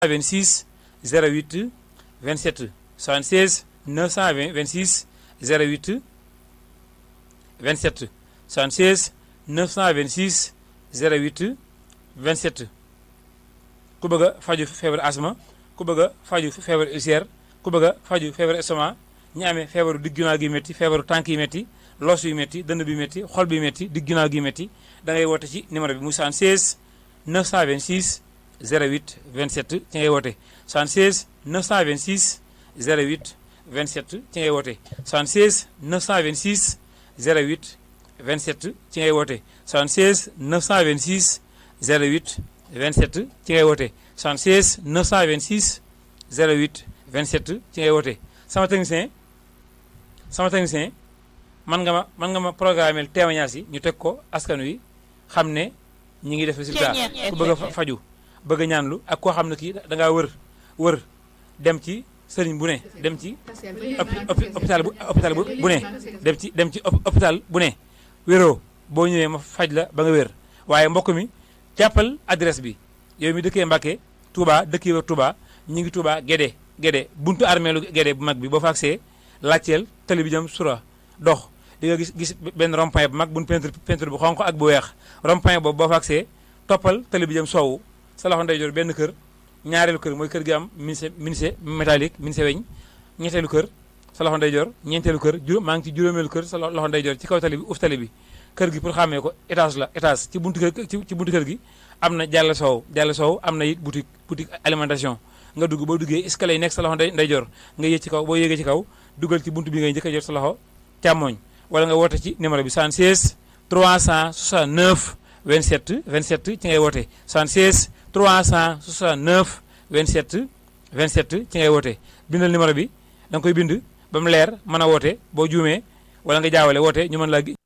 26 08 27 76 926 08 27 76 926 08 27 ku bëgg a faju feebar asma ku bëgg a faju feebar ulcère ku bëgg a faju feebar estomac ñi amee feebaru digg ginnaaw gi métti feebaru tànk yi métti loos yu métti dënn bi métti xol bi métti digg ginnaaw gi métti da ngay woote ci numéro bi mu 76 926 08 27 ci ngay woote 76 926 08 27 ci ngay woote 76 926 08 27 ci ngay woote 76 926 08 27 ci ngay woote 76 926 08 27 ci ngay woote sama technicien sama technicien man nga ma man nga ma programmeel témoignage yi ñu teg ko askan wi xam ne ñi ngi def résultat ku bëgg a faju bëgg a ñaanlu ak koo xam ne kii da ngaa wër wër dem ci sëriñ bu ne dem ci hôpital bu hôpital bu ne dem ci dem ci hôpital bu ne wéroo boo ñëwee ma faj la ba nga wér waaye mbokk mi jàppal adresse bi yow mi dëkkee Mbàkke Touba dëkkee wër Touba ñi ngi Touba Gédé Gédé buntu armeelu Gédé bu mag bi boo fa agsee laajteel tali bi jëm sura dox di nga gis gis benn rond-point bu mag buñ peinture peinture bu xonq ak bu weex rond-point boobu boo fa agsee toppal tali bi jëm soowu sa loxo ndeyjoor benn kër ñaareelu kër mooy kër gi am ministre ministre métallique ministre weñ ñetteelu kër sa loxo ndeyjoor ñeenteelu kër juróom maa ngi ci juróomeelu kër sa loxo ndeyjoor ci kaw tali bi uf tali bi kër gi pour xàmmee ko étage la étage ci buntu kër ci buntu kër gi am na jàll soow jàll soow am na it boutique boutique alimentation nga dugg boo duggee escalier yi nekk sa loxo ndeyjoor nga yéeg ci kaw boo yéegee ci kaw dugal ci buntu bi ngay njëkk a jot sa loxo càmmooñ wala nga woote ci numéro bi 76 369 27 27 ci ngay woote 76 369 27 27 ci ngay woote bindal numéro bi da nga koy bind ba mu leer mën a woote boo juumee wala nga jaawale woote ñu mën laa